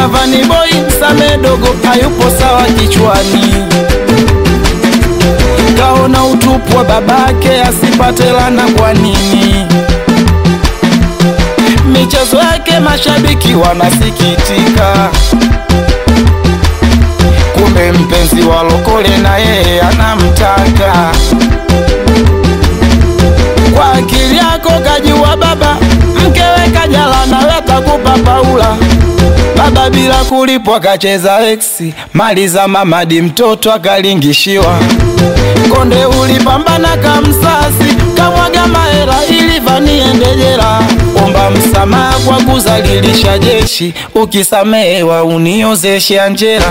Sasa Vani Boy Same dogo hayupo sawa kichwani, kaona utupu wa babake asipate lana. Kwa nini michezo yake mashabiki wanasikitika? Kumbe mpenzi wa Lokole na yeye anamtaka. Kwa akili yako kajua baba, mkewe kajala nawe kakupa Paula. Baba bila kulipwa kacheza eksi, mali za mamadi mtoto akalingishiwa. Konde ulipambana kamsasi, kamwaga mahera ili Vani ende jela. Omba msamaha kwa kuzalilisha jeshi, ukisamehewa uniozeshe Anjera.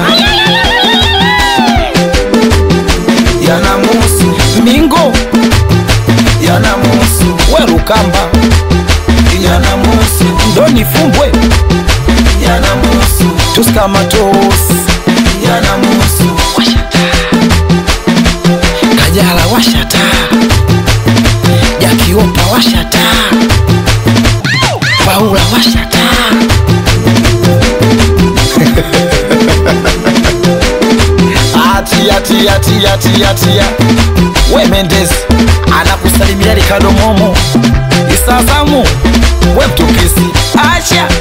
Yanamuhusu Mingo, yanamuhusu Werukamba, yanamuhusu Ndoni Fumbwe, yanamuhusu Tuskamatos, yanamuhusu Kajala washata, Jakiopa washata, Paula washata. Atia, tia, tia, tia, tia. We Mendes anakusalimia Ricardo Momo Isazamu we mtupisi acha